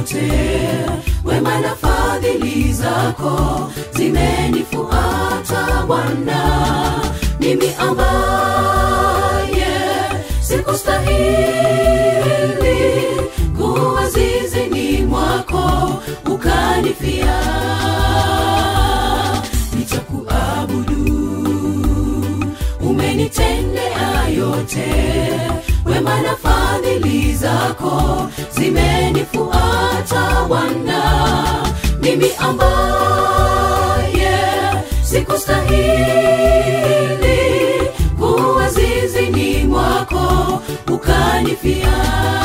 yote wema na fadhili zako zimenifuata bwana mimi ambaye sikustahili kuwa zizini mwako ukanifia nitakuabudu umenitendea yote wema na fadhili zako zimenifuata bwana mimi ambaye sikustahili kuwa zizini mwako ukanifia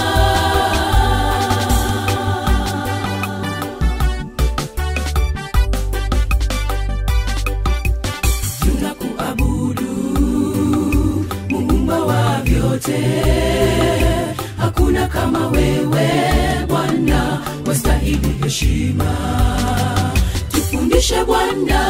tunakuabudu muumba wa vyote hakuna kama wewe bwana wastahili heshima tufundishe bwana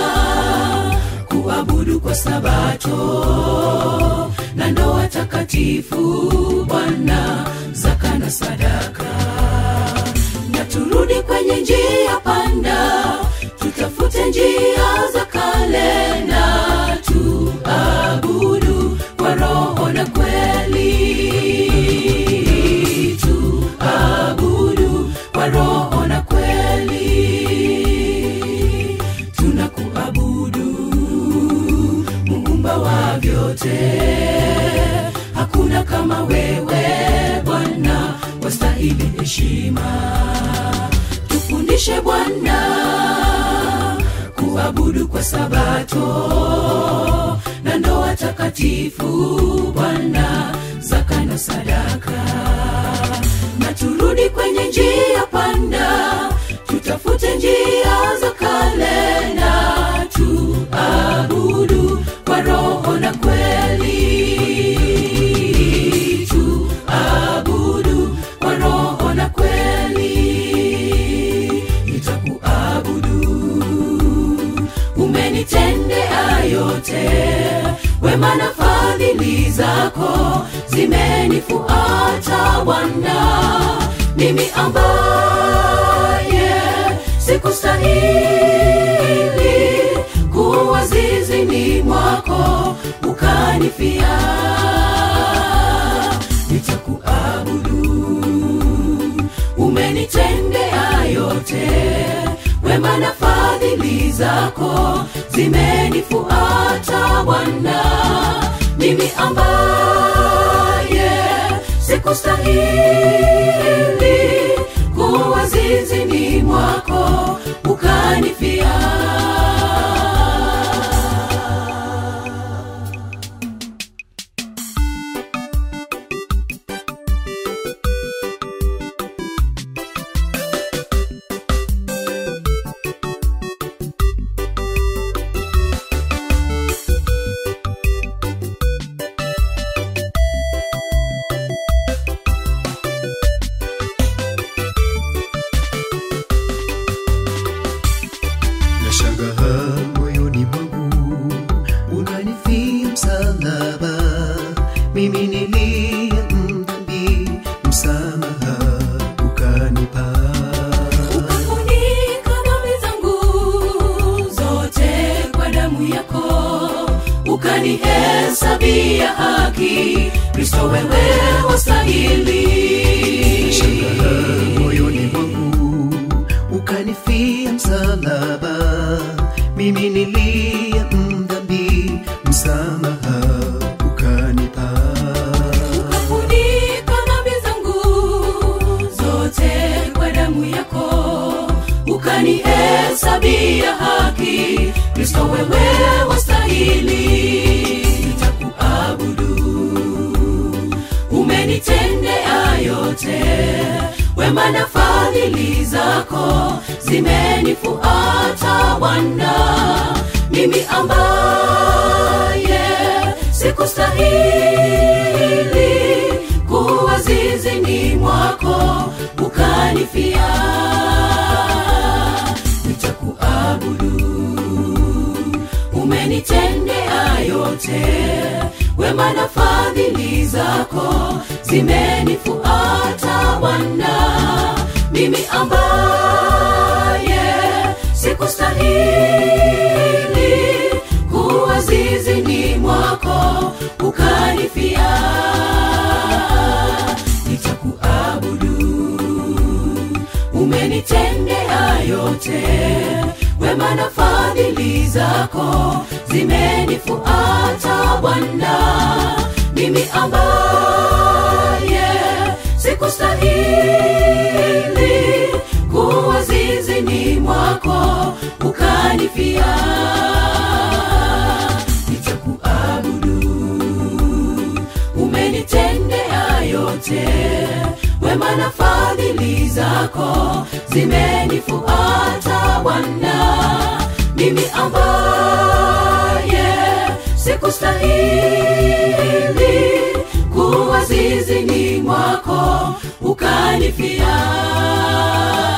kuabudu kwa sabato na ndoa takatifu bwana zaka na sadaka na turudi kwenye njia panda tutafute njia za kale na tuabudu kwa roho na kweli tuabudu kwa roho na kweli tunakuabudu muumba wa vyote hakuna kama wewe bwana wastahili heshima tufundishe bwana kuabudu kwa sabato na ndoa takatifu bwana zaka na sadaka na turudi kwenye njia panda tutafute njia za kale na tuabudu kwa roho na kweli tuabudu kwa roho na kweli nitakuabudu umenitendea yote wema na fadhili zako zimenifuata bwana mimi ambaye sikustahili kuwa zizini mwako ukanifia nitakuabudu umenitendea yote wema na fadhili zako zimenifuata bwana mimi ambaye sikustahili kuwa zizini mwako ukanifia nashangaa moyoni mwangu unanifia msalaba mimi niliye mdhambi msamaha ukanipa ukafunika dhambi zangu zote kwa damu yako ukanihesabia haki kristo wewe wastahili nashangaa moyoni mwangu ukanifia msalaba mimi niliye mdhambi msamaha ukanipa ukafunika dhambi zangu zote kwa damu yako ukanihesabia haki kristo wewe wastahili nitakuabudu umenitendea yote wema na fadhili zako zimenifuata bwana mimi ambaye sikustahili kuwa zizini mwako ukanifia nitakuabudu umenitendea yote wema na fadhili zako zimenifuata bwana mimi ambaye sikustahili kuwa zizini mwako ukanifia nitakuabudu umenitendea yote wema na fadhili zako zimenifuata bwana mimi ambaye sikustahili kuwa zizini mwako ukanifia nitakuabudu umenitendea yote wema na fadhili zako zimenifuata bwana mimi ambaye sikustahili kuwa zizini mwako ukanifia